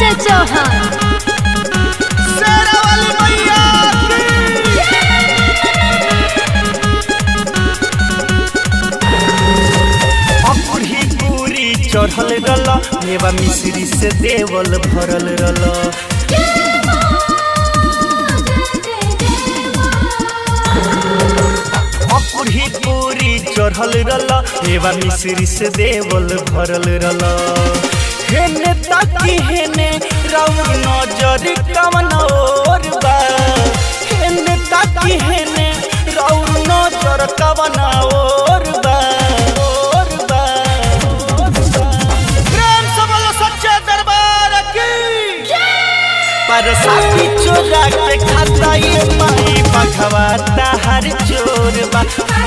संजय चौहान शेरा वाली मैया की अकुरी पूरी चढ़ल रल मेवा मिश्री से देवल भरल रल अकुरी पूरी चढ़ल रल मेवा मिश्री से देवल भरल रल हेने ताकी हेने राउर नजर कवन और बा हेने ताकी हेने राउर नजर कवन और बा और बा और बा प्रेम से बोलो सच्चे दरबार की पर साथी चोरा के खाता ये माई पखवाता हर चोर बा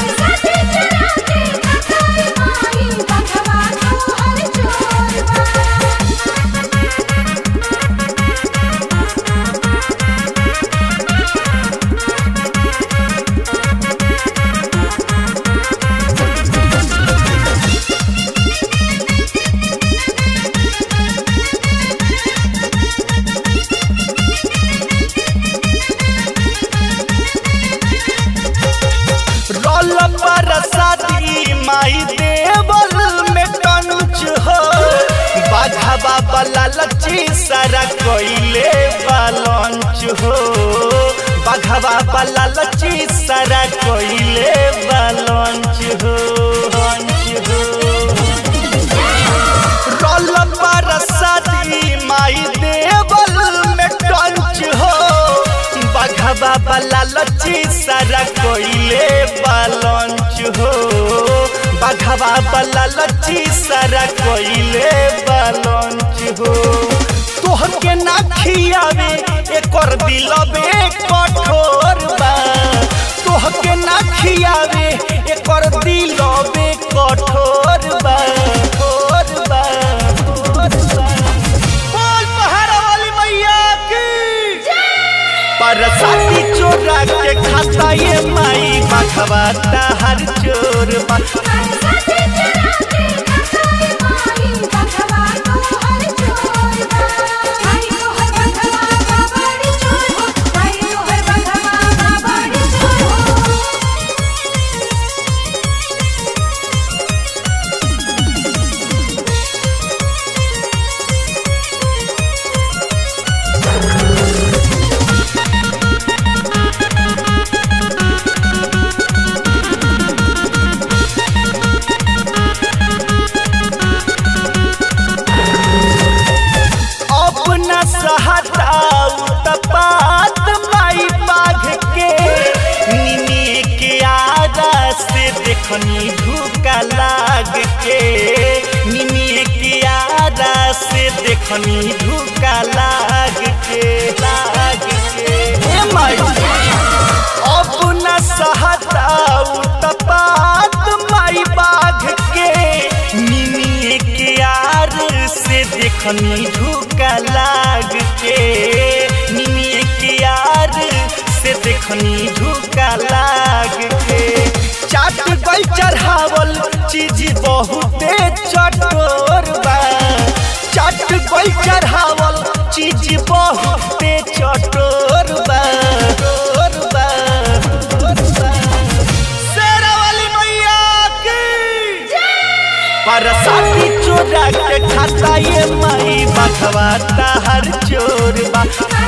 रोल पर साथी माई देवल में कंच हो बाघा बाबा लची सारा कोइले बालंच हो बाघा बाबा लची सारा कोइले बालंच हो लंच हो रोल पर साथी माई देवल में टंच हो बघवा वाला लची सारा कोइले बालंच हो बघवा वाला लची सारा कोइले बालंच हो तोहर के ना खियावे एकर दिलबे कठोर बा तोहर के ना खियावे एकर दिलबे कठोर बा कठोर बा कठोर बा बोल पहाड़ा वाली मैया की पर साथी चोरा के खाता ये माई बखवाता हर चोर बा अपना सहताऊ तपात माई बाघ के निनी के आदा से देखनी धूका लाग के निनी के आदा से देखनी धूका लाग के लाग के हे माई अपना सहताऊ तपात माई बाघ के निनी के यार से देखनी धूका लाग के निनी के यार से देखनी धूका लाग के चाट गई चढ़ावल चीज बहुते चटोर बा चाट गई चढ़ावल चीज बहुते चटोर बा चटोर बा चटोर बा। शेरा वाली मैया की पर साथी चोरा के खाता ये माई बखवाता हर चोर बा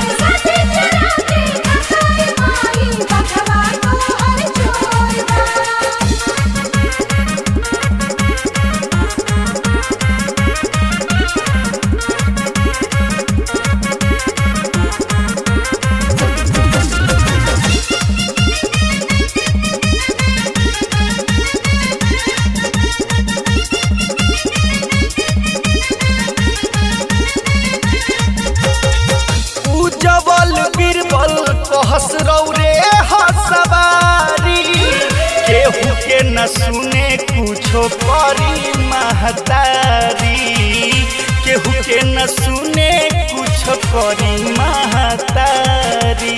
उजवल बीरबल कहस रौरे हसवारी केहू के न सुने कुछो करी महतारी केहू के न सुने कुछो करी महतारी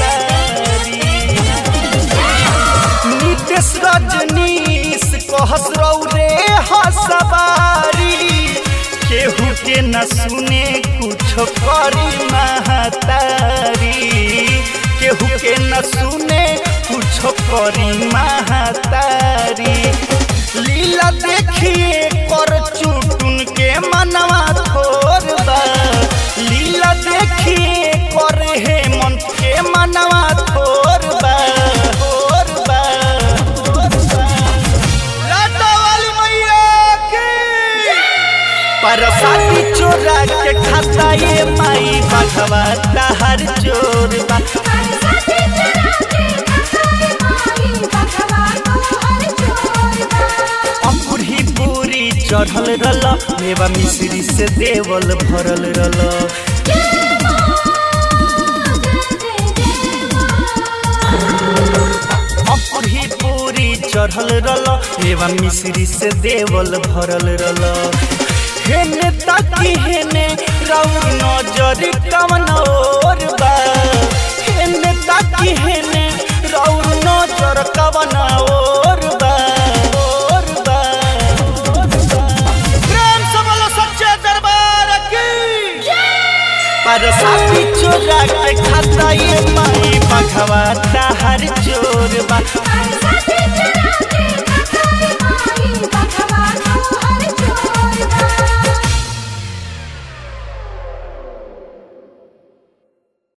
नितेश रजनीश कहस रौरे हसवारी केहू के न सुने कुछ कुछ करी महतारी केहू के न सुने कुछ करी महतारी लीला देखिए कर चुटुन के मनवा थोर बा लीला देखिए कर हे मन के मनवा थोर बा थोर बा थोर बा लाटा वाली मैया की पर साथी चोरा के खाता ये माई बाघवा हर चोर बा अपुरी पूरी चढ़ल रल मेवा मिश्री से देवल भरल रल अपुरी पूरी चढ़ल रल मेवा मिश्री से देवल भरल रल हेने ताकी हेने राउर नजर कवन और बा हेने ताकी हेने राउर नजर कवन और बा और बा और बा प्रेम से बोलो सच्चे दरबार की पर साथी चोरा के खाता ये माई बघवा